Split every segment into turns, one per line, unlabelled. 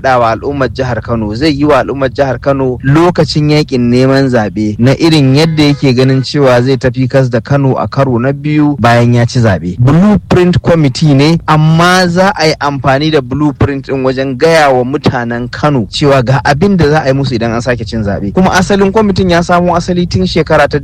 faɗa wa al'ummar jihar Kano zai yi wa al'ummar jihar Kano lokacin yakin neman zaɓe na irin yadda yake ganin cewa zai tafi kas da Kano a karo na biyu bayan ya ci zaɓe. Blueprint Committee ne amma za a yi amfani da blueprint ɗin wajen gaya wa mutanen Kano cewa ga abin da za a yi musu idan an sake cin zaɓe. Kuma asalin kwamitin ya samo asali tun shekara ta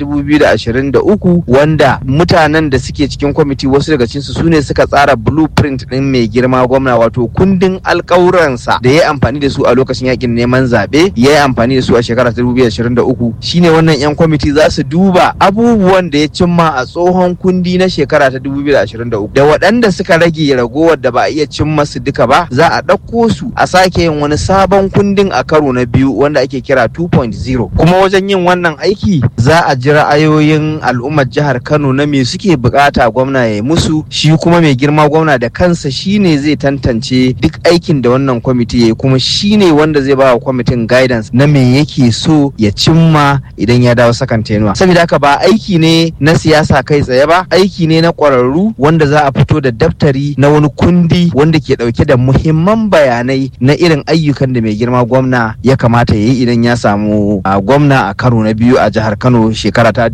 2023 wanda mutanen da suke cikin kwamiti wasu daga cinsu su ne suka tsara blueprint ɗin mai girma gwamna wato kundin alkawuransa da ya yi amfani da su a lokacin yakin neman zaɓe ya yi amfani da su a shekara ta 2023 shine wannan 'yan kwamiti za su duba abubuwan da ya cimma a tsohon kundi na shekara ta 2023 da waɗanda suka rage ragowar da ba a iya cimma su duka ba za a ɗauko su a sake yin wani sabon kundin a karo na biyu wanda ake kira 2.0 kuma wajen yin wannan aiki za a ji ra'ayoyin al'ummar jihar Kano na me suke bukata gwamna ya yi musu shi kuma mai girma gwamna da kansa shine zai tantance duk aikin da wannan kwamiti ya yi kuma shine wanda zai ba wa kwamitin guidance na me yake so ya cimma idan ya dawo sakan tenuwa saboda haka ba aiki ne na siyasa kai tsaye ba aiki ne na ƙwararru wanda za a fito da daftari na wani kundi wanda ke ɗauke da muhimman bayanai na irin ayyukan da mai girma gwamna ya kamata ya yi idan ya samu a gwamna a karo na biyu a jihar kano shekara ta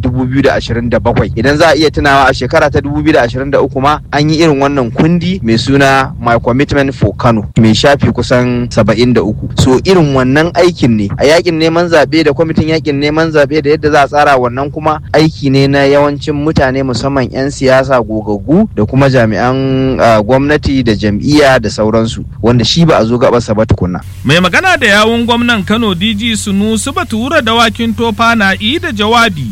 2027 idan za a iya tunawa a shekara ta 2023 ma an yi irin wannan kundi mai suna my commitment for kano mai shafi kusan 73 so irin wannan aikin ne a yakin neman zaɓe da kwamitin yakin neman zaɓe da yadda za a tsara wannan kuma aiki ne na yawancin mutane musamman 'yan siyasa gogaggu da kuma jami'an gwamnati da jam'iyya da sauransu wanda shi ba a zo gabarsa ba tukunna.
Mai magana da yawun gwamnan Kano DG Sunusu Batura dawakin tofa na yi da jawabi.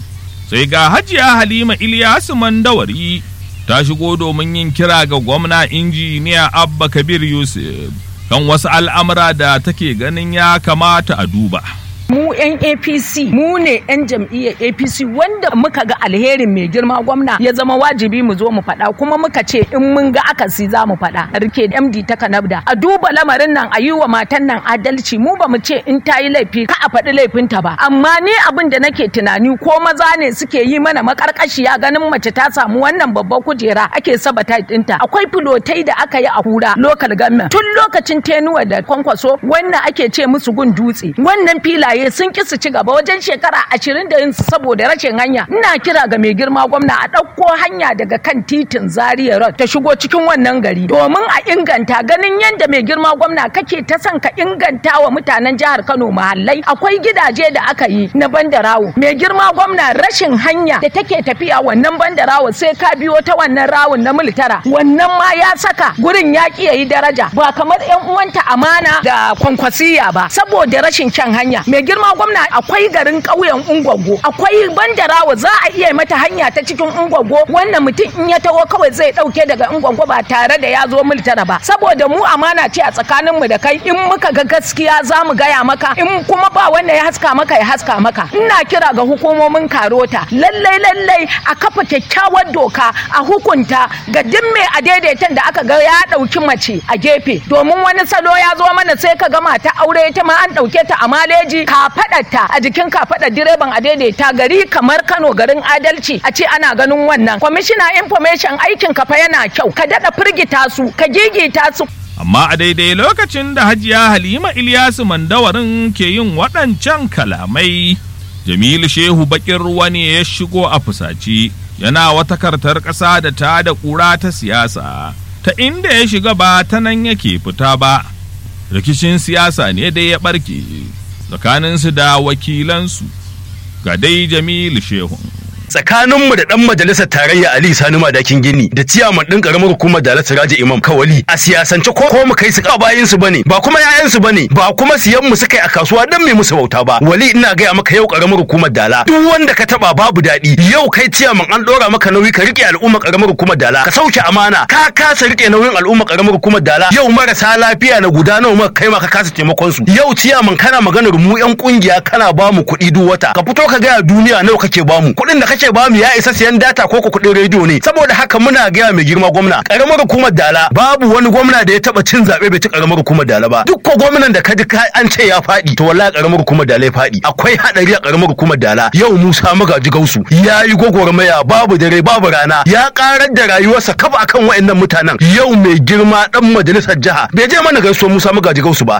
Sai ga Hajiya Halima Ilyasu Mandawari ta shigo domin yin kira ga gwamna injiniya Abba Kabir Yusuf kan wasu al'amura da take ganin ya kamata a duba.
mu 'yan apc mu ne 'yan jam'iyyar apc wanda muka ga alherin mai girma gwamna ya zama wajibi mu zo mu faɗa kuma muka ce in mun ga akasi za mu faɗa rike md ta kanabda a duba lamarin nan a yi wa matan nan adalci mu ba mu ce in ta yi laifi ka a faɗi laifinta ba amma ni abin da nake tunani ko maza ne suke yi mana makarkashiya ganin mace ta samu wannan babbar kujera ake sabata ɗinta akwai filotai da aka yi a hura local government tun lokacin tenuwa da kwankwaso wannan ake ce musu gun dutse wannan filaye sun ki su ci gaba wajen shekara ashirin da yin saboda rashin hanya ina kira ga mai girma gwamna a ɗauko hanya daga kan titin zaria road ta shigo cikin wannan gari domin a inganta ganin yadda mai girma gwamna kake ta son ka inganta wa mutanen jihar kano mahallai akwai gidaje da aka yi na bandarawo mai girma gwamna rashin hanya da take tafiya wannan bandarawo sai ka biyo ta wannan rawun na militara wannan ma ya saka gurin ya ki yayi daraja ba kamar yan uwanta amana da kwankwasiya ba saboda rashin kyan hanya mai girma gwamna akwai garin ƙauyen ungwaggo akwai bandarawa za a iya mata hanya ta cikin ungwaggo wannan mutum in ya taho kawai zai ɗauke daga ungwaggo ba tare da ya zo miltara ba saboda mu amana ce a tsakanin mu da kai in muka ga gaskiya za mu gaya maka in kuma ba wanda ya haska maka ya haska maka ina kira ga hukumomin karota lallai lallai a kafa kyakkyawar doka a hukunta ga duk mai a daidaitan da aka ga ya ɗauki mace a gefe domin wani salo ya zo mana sai ka gama ta aure ta ma an ɗauke ta a maleji kafaɗarta a jikin kafaɗar direban a daidaita gari kamar Kano garin adalci a ce ana ganin wannan kwamishina information aikin kafa yana kyau ka daɗa firgita su ka gigita su
Amma a daidai lokacin da Hajiya Halima Ilyasu Mandawarin ke yin waɗancan kalamai, Jamilu Shehu bakin ruwa ne ya shigo a fusaci, yana wata kartar ƙasa da ta da ƙura ta siyasa, ta inda ya shiga ba ta nan yake fita ba. Rikicin siyasa ne dai ya ɓarke. tsakaninsu da wakilansu ga dai Jamilu Shehu.
tsakaninmu da dan majalisar tarayya Ali Sani Madakin Gini da ciyaman din karamar hukumar Dalat Siraji Imam Kawali a siyasance ko ko mu kai su ka bayin su bane ba kuma yayan su bane ba kuma siyan mu suka yi a kasuwa dan me musu bauta ba wali ina gaya maka yau karamar hukumar Dala duk wanda ka taba babu daɗi yau kai ciyaman an dora maka nauyi ka rike al'umma karamar hukumar Dala ka sauke amana ka kasa rike nauyin al'umma karamar hukumar Dala yau marasa lafiya na guda nawa maka kai ma ka kasa taimakon su yau ciyaman kana maganar mu yan kungiya kana ba mu kuɗi duk wata ka fito ka gaya duniya nawa kake ba mu kuɗin da kake ba mu ya isa siyan data ko kuɗin rediyo ne saboda haka muna gaya mai girma gwamna karamar hukumar Dala babu wani gwamna da ya taba cin zaɓe bai ci karamar hukumar Dala ba duk ko gwamnan da ka ji an ce ya faɗi to wallahi karamar hukumar Dala ya faɗi akwai hadari a karamar hukumar Dala yau Musa Magaji Gausu ya yi gwagwarmaya babu dare babu rana ya karar da rayuwarsa kafa akan waɗannan mutanen yau mai girma dan majalisar jiha bai je mana gaisuwar Musa Magaji Gausu ba